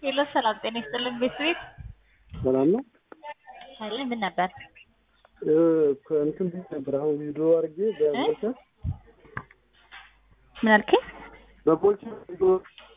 ሄሎ ሰላም ጤና ይስጥልን ቤተሰቤት ሰላም ነው። አለ ምን ነበር? እ ከእንትን ቤት ነበር አሁን ቪዲዮ አድርጌ በቦልቸር ምን አልከኝ? በቦልቸር ቪዲዮ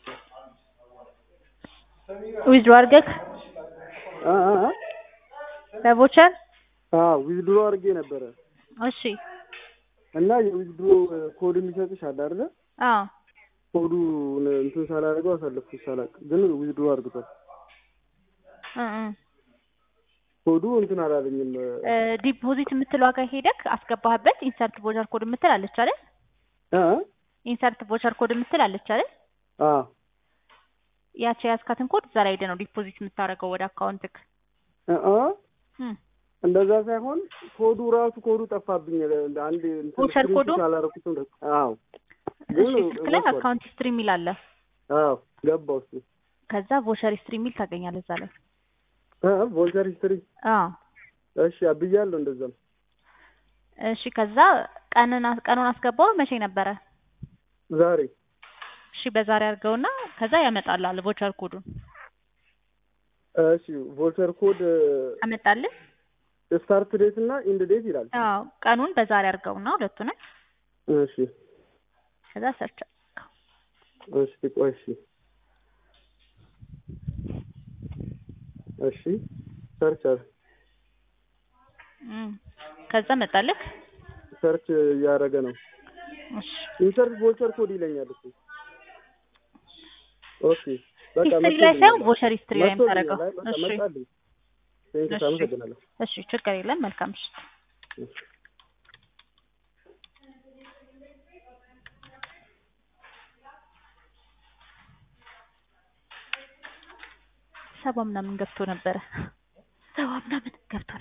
ዊዝድሮ አድርገህ አ አ አ በቮቸር አ ዊዝድሮ አድርጌ ነበረ እሺ እና የዊዝድሮ ኮድ የሚሰጥሽ አለ አይደለ? አዎ ኮዱ እንትን ሳላደርገው አሳለፍኩት ሳላቅ ግን ዊዝድሮ አድርግቷል። እ እ ኮዱ እንትን አላለኝም። እ ዲፖዚት የምትለው ጋር ሄደክ አስገባህበት ኢንሰርት ቮቸር ኮድ የምትል አለች አይደል? አ ኢንሰርት ቮቸር ኮድ የምትል አለች አይደል? አ ያቺ የያዝካትን ኮድ እዛ ላይ ሄደህ ነው ዲፖዚት የምታደርገው ወደ አካውንትክ። አ እም እንደዛ ሳይሆን ኮዱ ራሱ ኮዱ ጠፋብኝ። አንድ እንትን ቮቸር ኮዱ? ስክሪንሾት አላደረኩትም። አዎ ግን እሺ ስልክ ላይ ወጥቷል። አካውንት ሂስትሪ የሚል አለ። አዎ ገባው እሱ ከዛ ቮቸር ሂስትሪ የሚል ታገኛለህ እዛ ላይ። አ ቮልቸር ሂስትሪ አዎ እሺ አብያለሁ። እንደዛም እሺ ከዛ ቀንን አስ- ቀኑን አስገባው መቼ ነበረ? ዛሬ እሺ በዛሬ አድርገውና ከዛ ያመጣልሃል ቮቸር ኮዱን እሺ ቮልቸር ኮድ አመጣልህ። ስታርት ዴት እና ኢንድ ዴት ይላል። አዎ ቀኑን በዛሬ አድርገውና ሁለቱንም እሺ ከዛ ሰርች እሺ ቆይ እሺ እሺ ሰርች አር እም ከዛ መጣልህ። ሰርች እያደረገ ነው። እሺ ኢንሰርት ቮልቸር ኮድ ይለኛል እሱ። ኦኬ በቃ ሂስትሪ ላይ ሳይሆን መጥቶልኛል። ቮቸር ሂስትሪ ላይ መጥቶልኛል። የምታደርገው። አይ በቃ እሺ መጣልኝ። ቴንክስ እሺ። አመሰግናለሁ። እሺ ችግር የለም። መልካም ምሽት። እሺ። ሰባ ምናምን ገብቶ ነበረ። ሰባ ምናምን ገብቶ